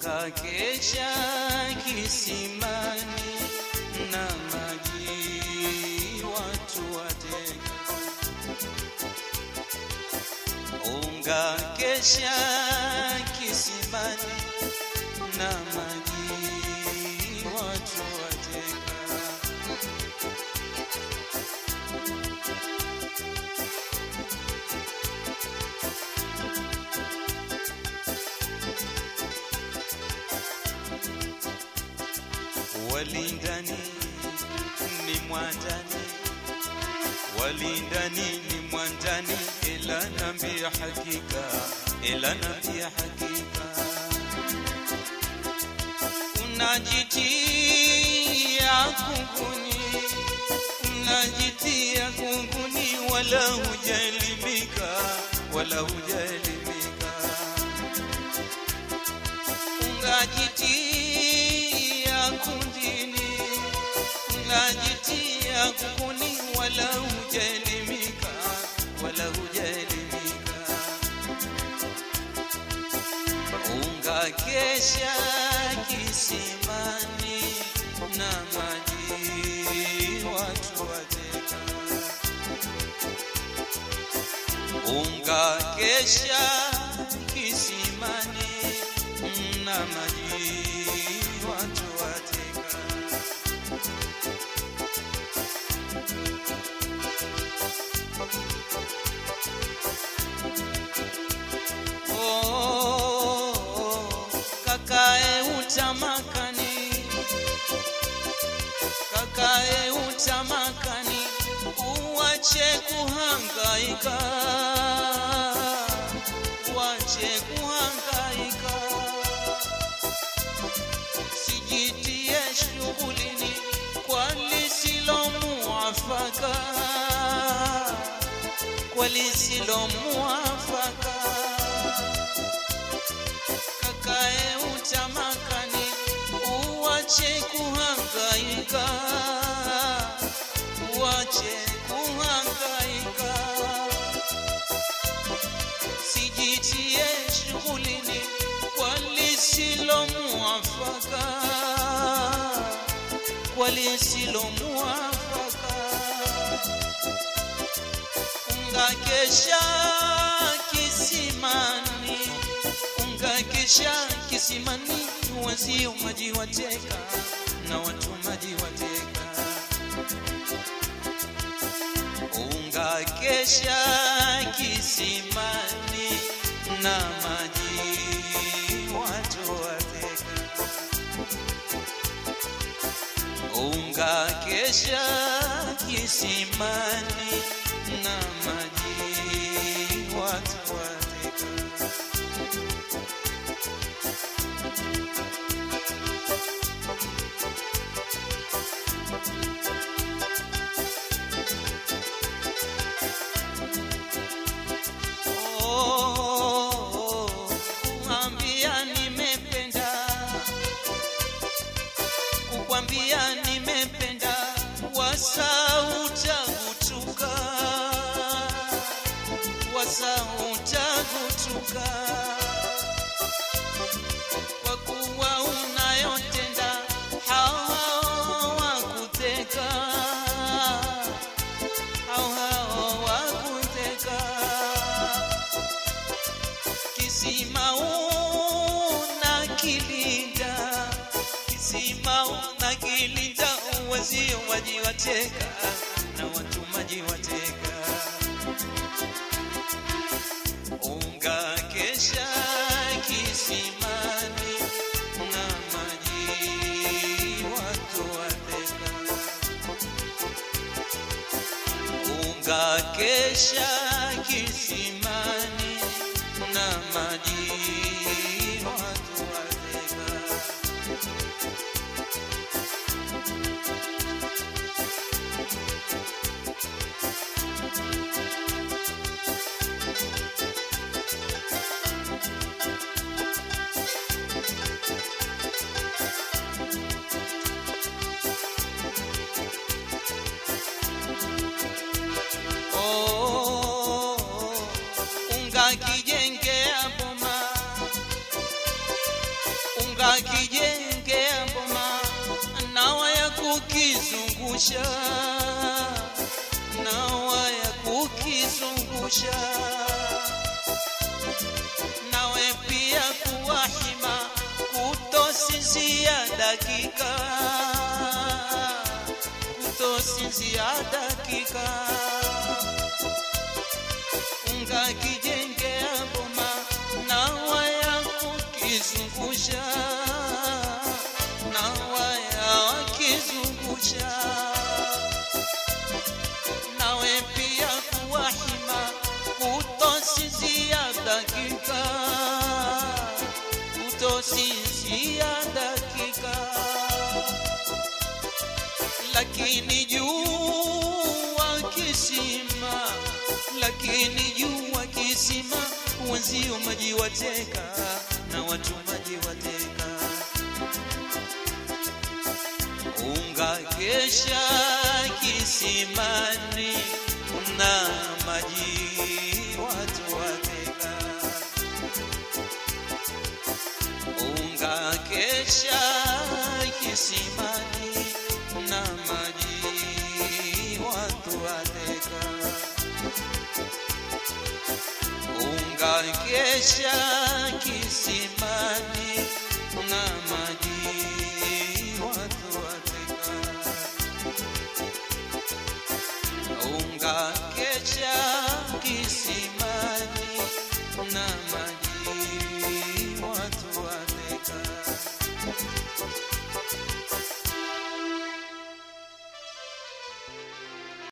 unga kesha kisimani na maji watu wateka unga kesha kisimani na maji watu wateka walindani ni mwandani walindani ni mwandani ila nambia hakika ila nambia hakika unajitia kunguni unajitia kunguni wala hujaelimika wala hujaelimika unajitia kundini unajitia kunguni wala hujaelimika wala hujaelimika ungakesha kisimani na maji watu wateka ungakesha kisimani na maji watu wateka Oh, kakae utamakani kakae utamakani uwache kuhangaika uwache kuhangaika sijitie shughulini kwa lisilo muafaka kwa lisilo muafaka kakae utamakani uwache kuhangaika uwache kuhangaika sijitie shughulini kwa lisilo muafaka kwa lisilo muafaka ungakesha kisimani ungakesha kisimani wazio maji wateka na watu maji wateka ungakesha kisimani na maji watu wateka ungakesha kisimani na maji watu wateka Oh, kuambia nimependa, kukwambia nimependa, wasautagutuka, wasautagutuka, kwa kuwa unayotenda hawakuteka, hawakuteka kisima una kilinda kisima una kilinda wazio maji wateka na watu maji wateka unga kesha kisimani na maji watu wateka unga kesha kisimani na maji watu wateka Oh, kijengea mboma nawa ya kukizungusha nawa ya kukizungusha nawe pia kuwahima kutosinzia dakika kutosinzia dakika unga kijengea boma nawa ya kukizungusha nawa ya kizungusha nawe pia kuwahima kutosinzia dakika kutosinzia dakika lakini jua kisima lakini jua kisima wenzio maji wateka na watu maji wateka unga kesha kisimani na maji watu wateka unga kesha kisimani na maji watu wateka unga kesha kisimani na maji watu wateka unga kesha kisimani